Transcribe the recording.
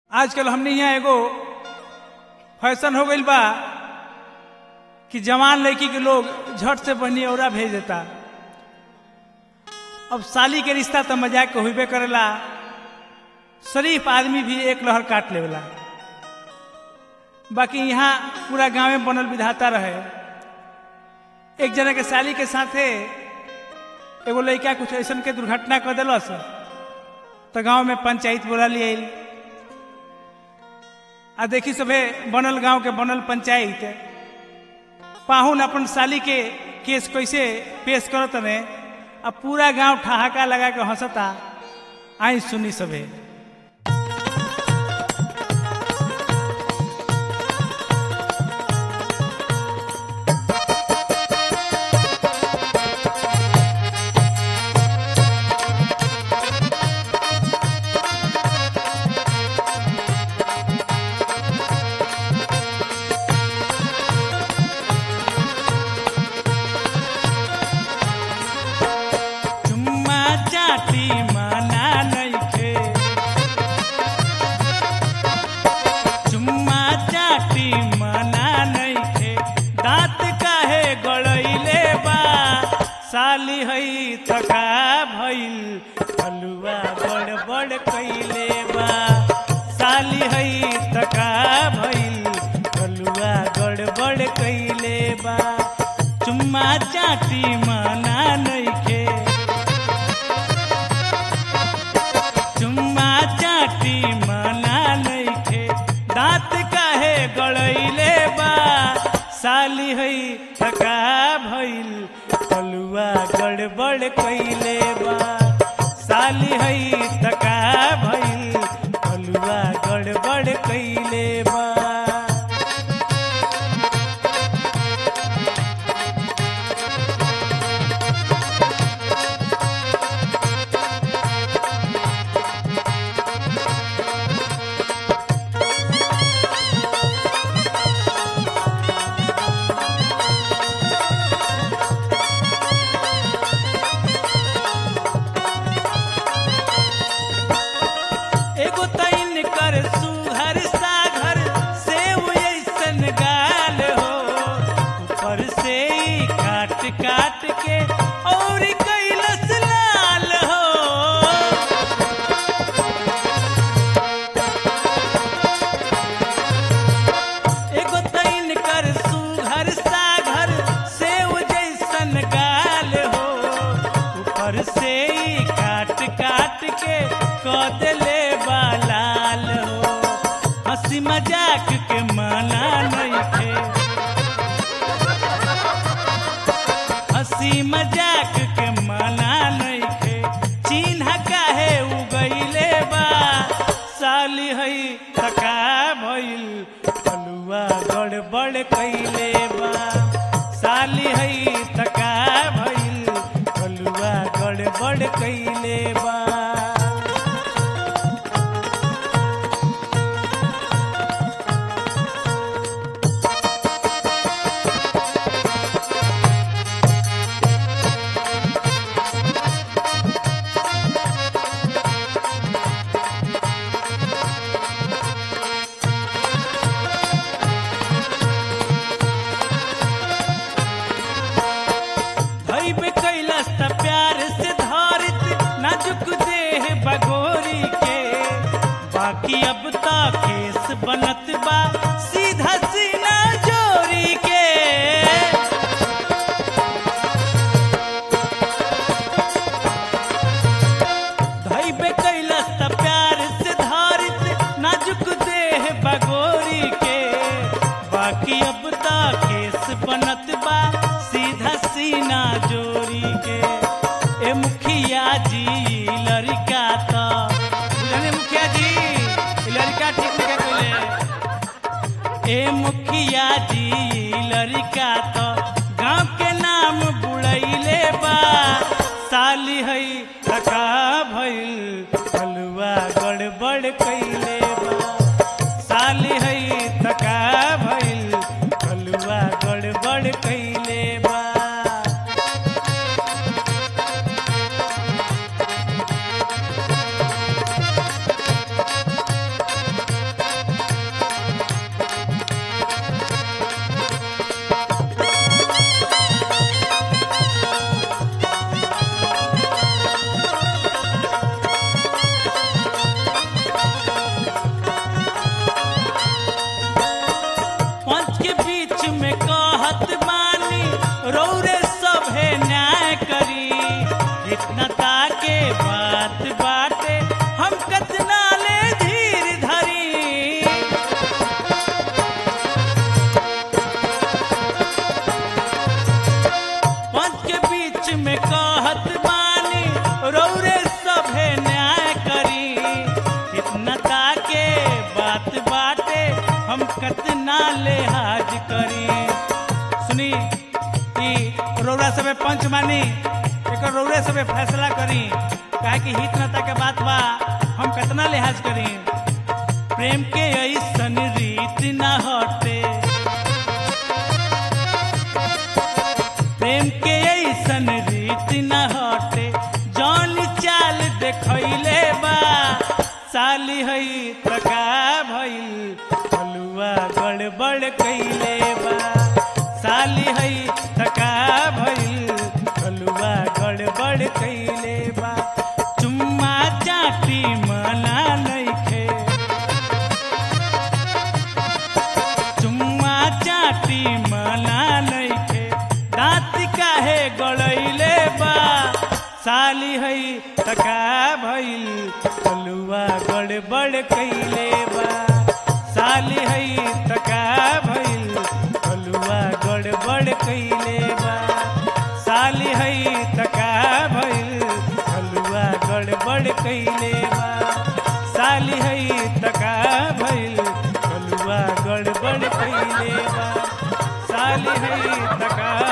आजकल हमने यहाँ एगो फैशन हो गईल बा कि जवान लड़की के लोग झट से बहनी औरा भेज देता अब साली के रिश्ता तो मजाक के होबे करेला शरीफ आदमी भी एक लहर काट लेवेला बाकी यहाँ पूरा गांव में बनल विधाता रहे एक जना के साली के साथे एगो लड़का कुछ ऐसा के दुर्घटना कर दिलस तो गांव में पंचायत बोला लिए आ देखी सभे बनल गांव के बनल पंचायत पाहुन अपन साली के केस कैसे पेश करत ने अब पूरा गांव ठहाका लगा के हंसता आई सुनी सभे चुम्मा चाटी माना नइखे चुम्मा चाटी माना नइखे दांत काहे गड़ैले बा साली हई थका भइल हलुआ बड़ बड़ कैले बा साली हई थका भइल हलुआ गड़बड़ कैले बा चुम्मा चाटी माना नइखे चुम्मा चाटी माना नइखे दांत काहे गड़ैले बा साली हई थका भइल हलुआ गड़बड़ कैले बा साली हई थका भइल हलुआ गड़बड़ कैले बा एगो तैन कर सुघर साघर से ऐसन गाल हो ऊपर से ही काट काट के और कैलस लाल हो एगो तैन कर सुघर साघर से जैसन गाल हो ऊपर से ही काट काट के क देले बालाल हो हंसी मजाक के माना नइखे हंसी मजाक के माना नइखे चिन्ह काहे उगैले बा साली हई थका भइल हलुआ गड़बड़ कैले बा साली हई थका भइल हलुआ गड़बड़ कैले बा धैबे कैलस त प्यार से धारित नाजुक देह बगोरी के बाकी अब त केस बनत बा सीधा सीना जोरी के धैबे कैलस त प्यार से धारित नाजुक देह बगोरी के बाकी अब त केस बनत बा सीधा सीना जोरी के ए मुखिया जी लड़का त बुझले मुखिया जी ई लड़का ठीक नहीं कहले ए मुखिया जी लड़का तो गांव के नाम बुड़ैले बा साली हई थका भइल हलुआ गड़बड़ कैले बा साली हई थका भइल हलुआ गड़बड़ कैले बा के बात बाटे हम कतना लिहाज करी सुनी ई रौरा सबे पंच मानी एक रौरे सबे फैसला करी काहे कि हित नता के बात बा हम कतना लिहाज करी प्रेम के ऐसन रीत न हटे प्रेम के ऐसन रीत न हटे जौन चाल देखैले बा साली हई तका भइल हलुआ गड़बड़ कैले बा साली हई तका भइल हलुआ गड़बड़ कैले बा चुम्मा चाटी मना नइखे चुम्मा चाटी मना नइखे दाँत काहे गड़ैले बा साली हई तका भइल हलुआ गड़बड़ कैले बा साली हई तका भइल हलुआ गड़बड़ कैले बा साली हई तका भइल हलुआ गड़बड़ कैले बा साली हई तका भइल हलुआ गड़बड़ कैले बा साली हई तका